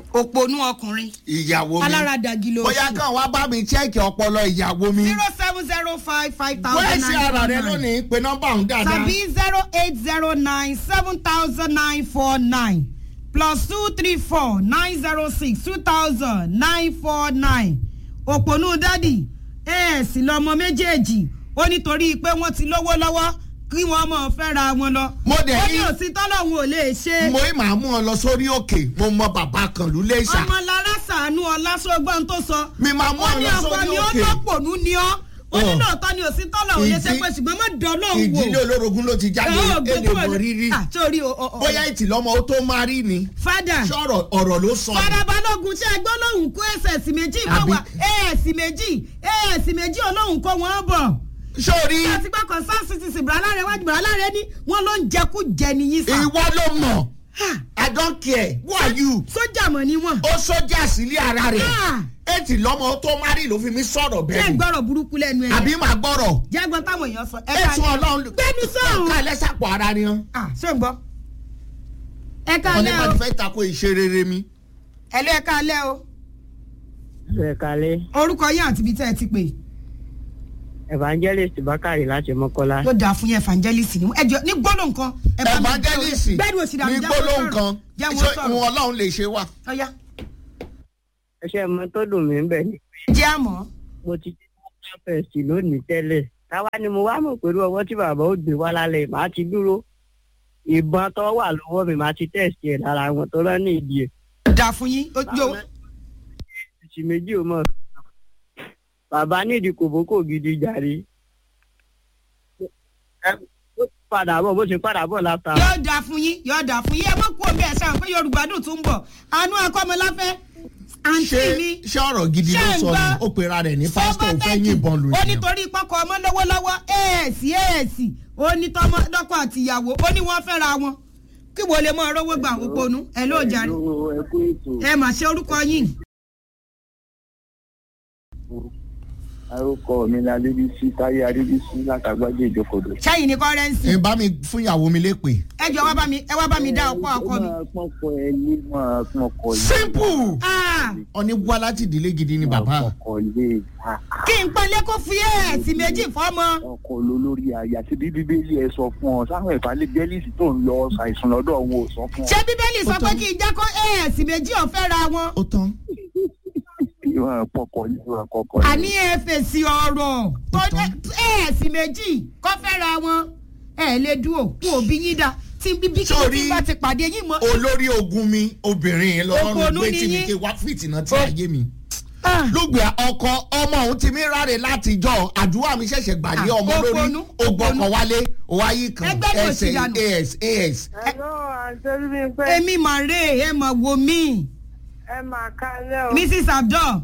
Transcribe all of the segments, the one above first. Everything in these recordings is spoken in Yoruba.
òpònú ọkùnrin ìyàwó mi aláradàgì ló bóyá kàn wá bá mi chẹ́ẹ̀kì ọpọlọ ìyàwó mi zero seven zero five five thousand wẹ́ẹ̀ sí ara rẹ nine lónìí pé nọ́mbà ọ̀hún dáadáa tàbí zero eight zero nine seven thousand nine four nine plus two three four nine zero six two thousand nine four nine òpònú dádì ẹ sì lọmọ méjèèjì ó nítorí pé wọ́n ti lówó lọ́wọ́ kí wọ́n mọ̀ fẹ́ra wọn lọ. Mo dẹ̀ ó ní ní- òsì tọ́lọ́hún ò lè ṣe. mo ì máa mú ọ lọ sórí òkè mo mọ bàbá kan ló lè ṣà ọmọ lára sàánú ọlá sọgbọ́n tó sọ. mi máa mú ó ọ ní lọ ọkọ sórí ni ó òkè lọ́pọ̀nù ni ọ́ ó ní Ọ̀. lóòótọ́ ni òsì tọ́lọ́hún lè ṣe Ìdí- pé ṣùgbọ́n má dán lóhùn wò. ìdílé olórogún ló ti jáde Ọ̀, èdè gbogbo mọ ẹ̀- rírí Ah, torí o- o- o- bóyá ìtìlọ́mọ ó tó máa rí ni fada ṣọ́rọ̀ ọ̀rọ̀ ló sọ ni. farabalógun ṣe ẹgbẹ́ olóhùn kó ẹsẹ̀ méjì kó Àbí- wá ẹ̀ẹ́sì méjì ẹ̀ẹ́sì méjì olóhùn kó wọ́n bọ̀. sórí láti gbọ́ kan sáà city sí bùrọ̀lá wájú bùrọ̀lá ní wọ́n ló ń jẹkú jẹ nìyí sá. ìwọ ló mọ̀ i don't care who are you sójà mọ̀ ni wọ́n. ó sójà sílé ara rẹ̀ Ah. ètì lọ́mọ ó tó má rí ló fi mí sọ̀rọ̀ ṣé bẹ́ẹ̀ ni gbọ́rọ̀ burúkú lẹ́nu ẹ̀. àbí máa gbọ́rọ̀ jágbọ́n táwọn èèyàn sọ. ẹ ká ètò ọlọ́run gbẹ́nu sọ̀rùn. ká lẹ́sàpọ̀ ara ni wọn. ah ṣé ń gbọ́. ẹ ká wọn ní lẹ́ bá o ti fẹ́ tako ìṣe rere mi. ẹ lé ẹ ká lẹ́ o ẹ kalẹ orúkọ yín àti ibi tẹ́ ẹ ti pè evangelist bakari láti mọkọlá yóò dáa fún yín evangelist ni ẹ jọ ní gbọ́dọ̀ nǹkan. ẹ bá mi evangelist gbẹ́nu òsì dànù ní jẹ́ wọ́n gbólóhùn sọ̀rọ̀. kan jẹ́ ṣé wọ́n sọ̀rọ̀ ìwọ̀n ọlọ́run lè ṣe wà. ọ̀ya ẹṣẹ mọ tó dùn mí bẹ ni jẹ́ àmọ́. mo ti jẹ fẹsì lónìí tẹ́lẹ̀ táwa ni mo wá mọ̀ pẹ̀lú ọwọ́ tí bàbá ó gbé wá lálẹ́ màá ti dúró ìbọn tó wà lọ́wọ́ mi màá ti tẹ̀sí ẹ̀ lára wọn tó rán ní ìdí ẹ̀ dáa fún yín ó yóò. ìsì méjì ò mọ̀ bàbá nídìí kòbókò gidi jàre ẹ ó ti padà bọ̀ bó ṣe padà bọ̀ látà yóò dáa fún yín yóò dáa fún yín ẹ mọ̀ kú omi ẹ̀ sáà pé yorùbá dùn tún ń bọ̀ àánú akọ́mọláfẹ́ àǹtí ṣé mi. ṣé ọ̀rọ̀ gidi ló ṣé ń sọ ni gbọ́? ó pera rẹ̀ ní pásítọ̀ ò fẹ́ yìnbọn lù ó yẹn. nítorí pọkọ ọmọ lọ́wọ́lọ́wọ́ ẹ̀ẹ́sì ẹ̀ẹ́sì ó ní tọmọ dọ́kọ àtìyàwó ó ní wọ́n fẹ́ra wọn kí wo lè mọ ọrọ́wọ́ gbà wọ́n ponú ẹ ló jàre ẹ kú ètò ẹ mà ṣe orúkọ yín arúkọ mi ni adébísí táyé adébísí látàgbájé ìjókòdò. ṣẹ́yìn ní kọ́rẹ́ǹsì ẹ bá mi fún ìyàwó mi lépè. ẹ jọ wá bá mi ẹ wá bá mi dá ọkọ ọkọ mi. ó máa pọ́n kọ ẹ ní máa pọ́n kọ ilé. simple. Ah, ọ̀ní wá láti ìdílé gidi ni bàbá. máa pọ́n kọ ilé kí n pọ́nlé kó fi ẹ̀ẹ́sì méjì fọ́mọ. ọkọ olólórí àyà tí bí bíbélì ẹ sọ fún ọ sáwọn ìfàlẹ bẹlíìsì tó ń lọ ṣàìsàn lọ́dọ̀ òun ò sọ fún ọ. ṣé bíbélì sọ Ó pé tán. kí n jẹ́ kó ẹ̀ẹ́sì méjì ọ̀fẹ́ ra wọn. ó tán. ìwọ̀n pọkọ ìwọ̀n kọkọ. àní ẹ fèsì ọ̀rọ̀ tó ẹ̀ẹ́sì méjì kọ́ fẹ́ ra wọn. ẹ lè dúró kú òbí yín dá tí bíbí kí Sórí- tí bá ti pàdé yín mọ́. olórí ogun mi obìnrin yẹn lọ́rùn Òpònú gbé ni tí mi yín. ké wá fìtìnà tí Ó- ayé mi. Ah. lùgbẹ́ ọkọ ọmọ òun ti mí ráre látijọ́ àdúrà mi ṣẹ̀ṣẹ̀ gbàdé Ah, ọmọ lórí òpònú, ogbọkọ òpònú. wálé òwáyé kan Ẹgbẹ́ ni òsì ẹsẹ̀ dànù. as as. Hello, àǹtí mi pé èmi mà rè é mà wò mí ẹ máa kalẹ́ o. mrs abdul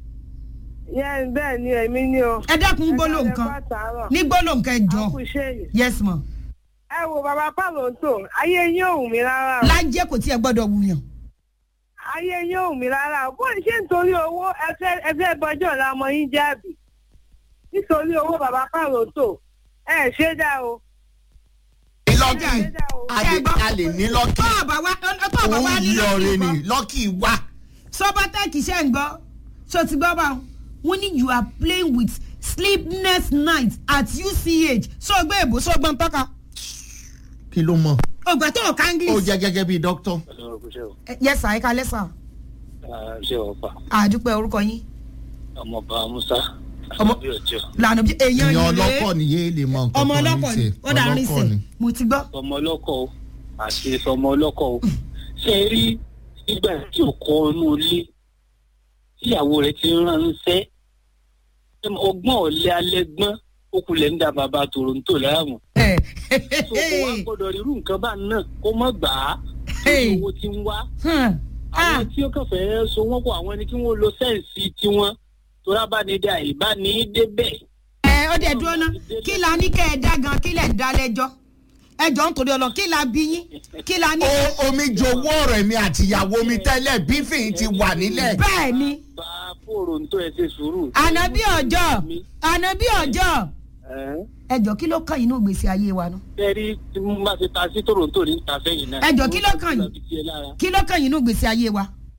Yẹ́n bẹ́ẹ̀ ni èmi ni o. ẹ dákun gbólóhùn Ẹ kan kalẹ́ pàtàkì. ní gbólóhùn kan ẹ jọ Àkùṣe yìí. yes ma Ẹ wo bàbá Pàlọ́ntò, ayé yín ò wù mí rárá o. lájẹ kò tí ẹ gbọ́dọ̀ wùyàn Ayé yín ò wù mí rárá o. Bó ṣe nítorí owó ẹ fẹ́ ẹ fẹ́ bọjọ́ ọ̀la ọmọ yín jáàbì. Nítorí owó bàbá Pàlọ́ntò, ẹ ṣe dá o. ní lọ́kì Ẹ dá o. a lè- a lè ní lọ́kì tó ọba wa tó ọba wa òun ní yí ọ̀rẹ́ lọ́kì ni gbọ́ lọ́kì wá. sọbatẹ́kì ṣe ń gbọ́ ṣó ti gbọ́ báwọn wọ́n ní you are playing with sleepless night at uch ṣó gbé èbó ṣó gbọ́n tọ́ka kí ló mọ̀ ògbà tó ọ̀ka ó english jẹ́ gẹ́gẹ́ bíi dókítà. yes sir ẹ̀ka lẹ́sà ṣé ọba àdúpẹ́ orúkọ yín ọmọọba musa Ọmọ- àbí ọjọ lànà bí èèyàn ìyẹn yìí ọlọ́kọ̀ rèé nìyẹn lè mọ nǹkan ọmọ kan ní ọlọ́kọ̀ ni tiẹ̀. ó dà rìn Ọlọ́kọ̀ ni. sẹ̀ mo ti gbọ́ ọmọ ọlọkọ o àti ọmọ ọlọkọ o ṣe é rí nígbà tí ò kọ inú ilé tíyàwó rẹ ti ń ránṣẹ́ ọgbọ́n ọ̀lẹ́ alẹ́ gbọ́n ó kulẹ̀ ń da bàbá toronto láàmú ẹ̀ so kò wá gbọ́dọ̀ rírú nǹkan bá náà kó mọ̀ gbà á Hey. owó ti ń wá Hmm. Ah. àwọn tí ó kàn fẹ́ so wọ́n pọ̀ àwọn ẹni tí wọ́n lo sẹ́ǹsì tiwọn tó rábànídà ìbánidébẹ̀ ẹ ó dẹ̀ dúró ná kí la ní kẹ́ ẹ dá gan kí lẹ̀ ń dá lẹ́jọ́ ẹjọ́ ń torí ọlọ kí la bí yín kí la ní. ó omi jowó ọ̀rẹ́ mi àti ìyàwó mi tẹ́lẹ̀ bífìn ti wà nílẹ̀. bẹ́ẹ̀ ni bá fòròǹtò ẹ ṣe sùúrù. ànábì ọjọ́ ànábì ọjọ́ Ẹ́, ẹjọ́ kí ló kàn yín ní ògbésí ayé wa náà bẹ́ẹ̀rí tí mo bá ti ta sí toronto ní ta sẹ́yìn náà. Ẹjọ́, kí ló kàn yín? Mo ti lọ fi tiẹ̀ lára. kí ló kàn yín ní ògbésí ayé wa.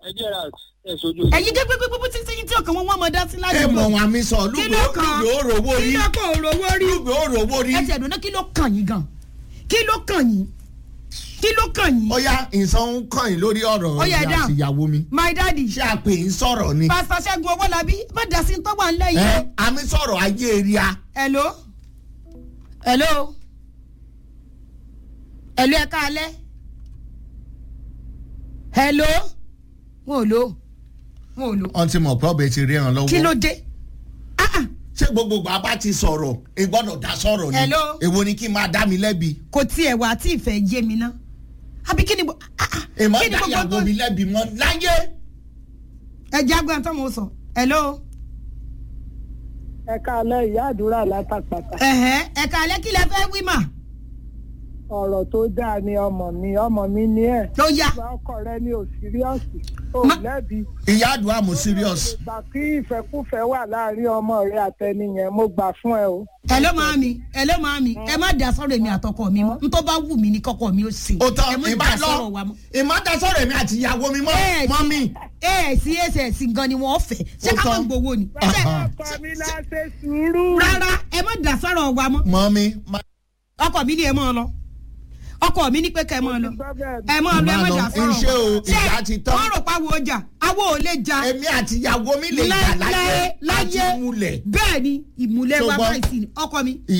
ẹ jẹ́ ra ẹ̀ sojú. ẹ̀yin gẹ́gẹ́ gbogbo títí tí ọkàn wọn wọ́n mọ̀ dá sí láti ẹ mọ̀ wọn àmì sọ kí lùgbò ló kàn lùgbò òròwó kí rí ló kàn òrówó rí lùgbò òròwó rí. ẹ ti ẹ̀dùn náà kí ló kàn yín gan kí ló kàn yín kí ló kàn yín ó yá ìsan ń kàn yín lórí ọ̀rọ̀ Ó yá, ìyá dáhùn. àti ìyàwó mi. my daddy ṣé àpè ń sọ̀rọ̀ ni. pásítọ̀ ṣẹ́gun owólabí má dá sí tọ́wọ́ ńlẹ̀ yìí ẹ o. àmì sọ̀rọ̀ ayé ria. hello hello hello ẹ káalẹ́ hello wọn ò lo wọn ò lo wọ́n ti mọ̀ pé ọbẹ̀ ti rí ẹran lọ́wọ́. kí ló dé Ah, ah, ṣé gbogbo gbà bá ti sọ̀rọ̀ ẹ gbọ́dọ̀ dá sọ̀rọ̀ ni. Hello? èwo ni kí n máa dá mi lẹ́bi. kò tiẹ̀ wá tí ìfẹ́ yé mi ná àbí kí ni bo- ah, ah, èèmọ̀ kí ni dá gbogbo ìyàwó tó mi lẹ́bi mọ́ láyé. ẹ jẹ́ agbọ́n tó mọ̀ sọ hello ẹ káalẹ́ ìyá àdúrà látàpàtà ẹ̀hẹ́ ẹ káalẹ́ kí lẹ fẹ́ wí mà ọ̀rọ̀ tó dáa ni ọmọ mi ọmọ mi ní ẹ̀ tó yá ìgbà ọkọ rẹ ní òsíríọ́sì ò Ma- lẹ́bi ìyá àdúrà mo serious. gbà kí ìfẹ́kúfẹ́ wà láàrin ọmọ rẹ àtẹnìyẹn mo gbà fún ẹ o. hello màámi hello màámi ẹ má dá sọ̀rọ̀ èmi àtọkọ mi mọ́ ntọ́ bá wù mí ní kọ́kọ́ mi ó ṣe ó tán ẹ má ìbá dá lọ sọ̀rọ̀ wa mọ́. ìmọ̀ dá sọ̀rọ̀ èmi àti ìyàwó mi mọ́ Ẹ mọ́ mi. ẹ̀ sí ss gan ni wọ́n fẹ́ ṣé Ó ká má tán. gbowó ni. Ah, Ṣé- ah. ọkọ mi la ṣe sùúrù. rárá ẹ má dá sọ̀rọ̀ wa mọ́ mọ́ mi. má- ọkọ mi ni ẹ máa lọ ọkọ mi ní pé kẹ́ ẹ máa lọ Gbọ́ bẹ́ẹ̀ ni. ẹ máa lọ ẹ má Má lọ. dá sọ̀rọ̀ Iṣẹ́ o, ìjà ti tán. wọ́n rò pa wo ọjà awo ò lè ja èmi àti ìyàwó mi lè jà láyé láyé àti múlẹ̀. bẹ́ẹ̀ ni ìmùlẹ̀ wa Ṣùgbọ́n- báyìí sí ni ọkọ mi